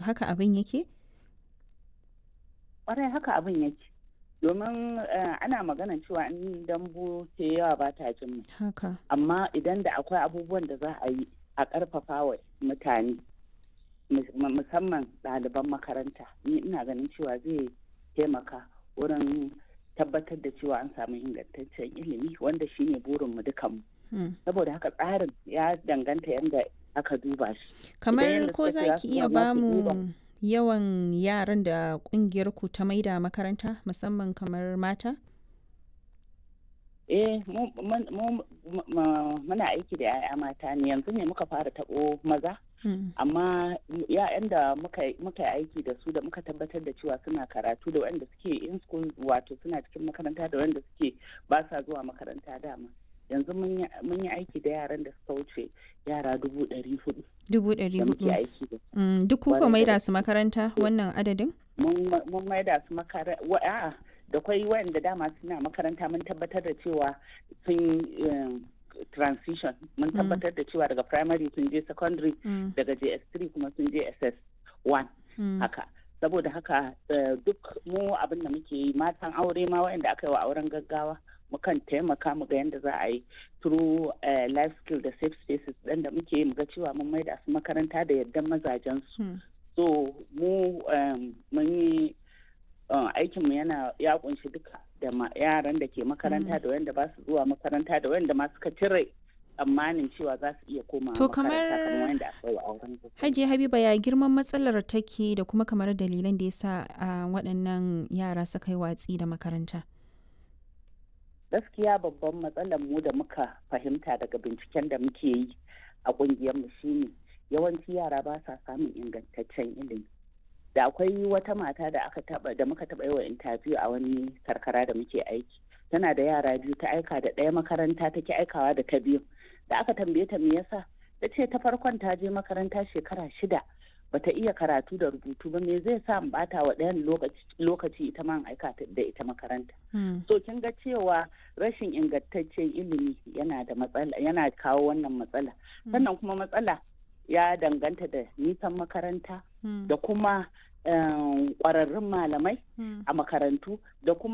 haka abin yake? Ƙwarai haka abin yake. Domin ana magana cewa in dambu ke yawa ba ta jin mai. Haka. Amma idan da akwai abubuwan da za a yi a ƙarfafa wa mutane musamman ɗaliban makaranta ni ina ganin cewa zai taimaka wurin tabbatar da cewa an samu ingantaccen ilimi wanda shine burinmu dukanmu. Saboda haka tsarin ya danganta yadda aka duba shi. Kamar ko za ki iya ba mu yawan yaran da kungiyar ku ta maida makaranta musamman kamar mata? Eh, muna aiki da 'ya'ya mata ne yanzu ne muka fara taɓo maza. amma ya'yan da muka yi aiki da su da muka tabbatar da cewa suna karatu da wanda suke in school wato suna cikin makaranta da wanda suke ba sa zuwa makaranta dama yanzu mun yi aiki da yaran da suka wuce yara dubu ɗari hudu dubu ɗari hudu duk kuka maida su makaranta wannan adadin mun maida su makaranta da kwai wanda dama suna makaranta mun tabbatar da cewa sun transition mun tabbatar da cewa daga primary sun je secondary daga js3 kuma sun je ss1 haka saboda haka duk mu abin da muke yi matan aure ma waɗanda aka yi wa auren gaggawa mukan taimaka mu ga yadda za a yi through life skill da safe spaces ɗin da muke yi mu ga cewa mun maida su makaranta da yadda mazajen su so mu mun yi aikinmu yana ya kunshi duka da yaran da ke makaranta da wanda ba su zuwa makaranta da wanda ma suka cire tsammanin cewa za su iya koma to kamar hajiya habiba ya girman matsalar take da kuma kamar dalilan da ya sa waɗannan yara suka yi watsi da makaranta gaskiya babban matsalar mu da muka fahimta daga binciken da muke yi a ƙungiyarmu shine yawanci yara ba sa samun ingantaccen ilimi da akwai wata mata da aka taba da muka taba yi wa interview a wani karkara da muke aiki tana da yara biyu ta aika da ɗaya makaranta take aikawa da ta biyu da aka tambaye ta me yasa ta ce ta farkon ta je makaranta shekara shida bata iya karatu da rubutu ba me zai sa in bata wa ɗayan lokaci ita ma aika da ita makaranta so kin ga cewa rashin ingantaccen ilimi yana da matsala yana kawo wannan matsala sannan kuma matsala ya danganta da nisan makaranta da kuma ƙwararrun malamai a makarantu da kuma